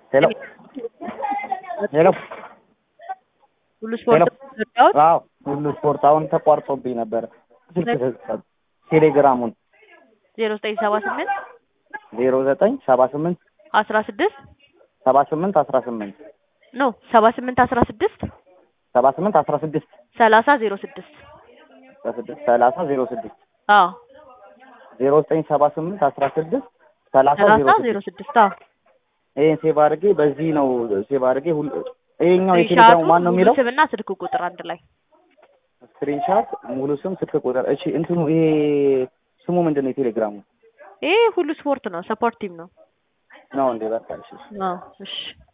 ሄሎ ሄሎ ሁሉ ስፖርት ኢትዮጵያዎች አዎ ሁሉ ስፖርት አሁን ተቋርጦብኝ ነበር። ስልክ ሰጥ ቴሌግራሙን ዜሮ ዘጠኝ ሰባ ስምንት ዜሮ ዘጠኝ ሰባ ስምንት አስራ ስድስት ሰባ ስምንት አስራ ስምንት ኖ ሰባ ስምንት አስራ ስድስት ሰባ ስምንት አስራ ስድስት ሰላሳ ዜሮ ስድስት አስራ ስድስት ሰላሳ ዜሮ ስድስት አዎ ዜሮ ዘጠኝ ሰባ ስምንት አስራ ስድስት ሰላሳ ሰላሳ ዜሮ ዜሮ ስድስት ስድስት አዎ ይሄን ሴቭ አድርጌ በዚህ ነው ሴቭ አድርጌ ሁሉ ይሄኛው ስክሪንሻቱ የቴሌግራሙ ማን ነው ሙሉ የሚለው ስምና ስልክ ቁጥር አንድ ላይ ስክሪንሻት ሙሉ ስም ስልክ ቁጥር እሺ እንትኑ ይሄ ስሙ ምንድን ነው የቴሌግራሙ ይሄ ሁሉ ስፖርት ነው ሰፖርት ቲም ነው ነው እንዴ በቃ እሺ አዎ እሺ